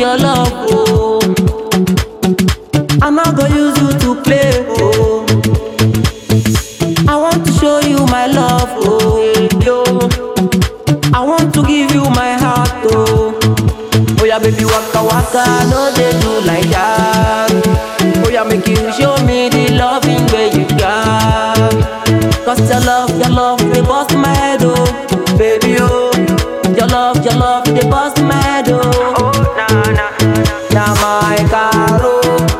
your love, oh. I'm not gonna use you to play, oh. I want to show you my love, oh, yo. I want to give you my heart, oh. Oh yeah, baby, waka waka, no they do like that. Oh yeah, make you show me the loving way you got. Cause your love, your love, they bust my head, oh, baby, oh. Your love, your love, they bust my head, oh. Oh, nah, nah. Now my caro,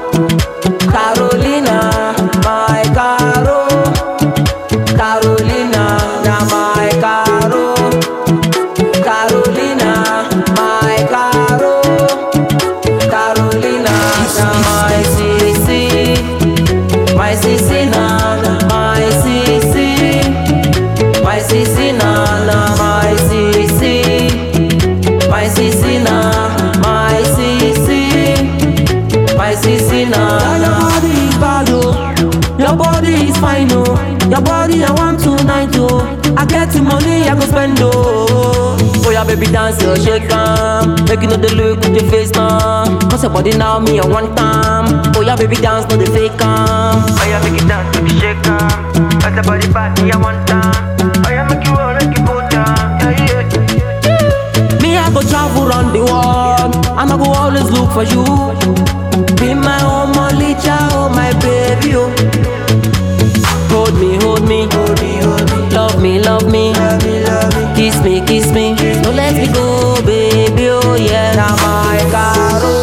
Carolina, my caro, Carolina, now my caro. Carolina, my Caro, Carolina, na my sissy, my sissy na, na my sissy, my sissy na, na my sissy, my sissy na, my sissy, my sissy na. Your body is bad oh, your body is fine oh, your body I want tonight oh. I get the money I go spend oh. Oh yeah, baby dance your shake am, make you know the look with your face now. Cause your body now me I want time. Oh yeah, baby dance no the fake am. Oh yeah, make it dance, make it shake am. As the body party, I want time. Oh yeah, make you roll, make you go down. Yeah, yeah. Me I go travel round the world, and I go always look for you. Be my own Malicha, oh my baby oh. Hold me, hold me, Hold me, hold me, love me, love me. love me, love me. Kiss me, kiss me. No let me go, baby. Oh yeah, now my Caro,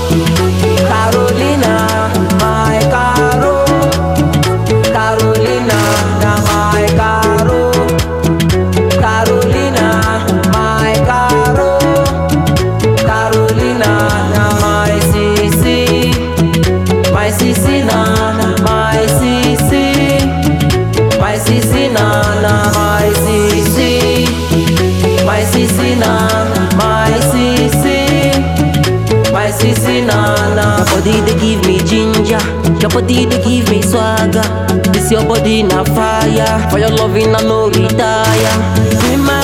Carolina, my Caro, Carolina, now my Caro, Carolina, my Caro, Carolina, now my sissy, my sissy, na, na, my sissy. My sissy na na my sissy My sissy na my sissy My sissy na na Your body they give me ginger Your body they give me swagger This your body na fire For your loving I no retire Be my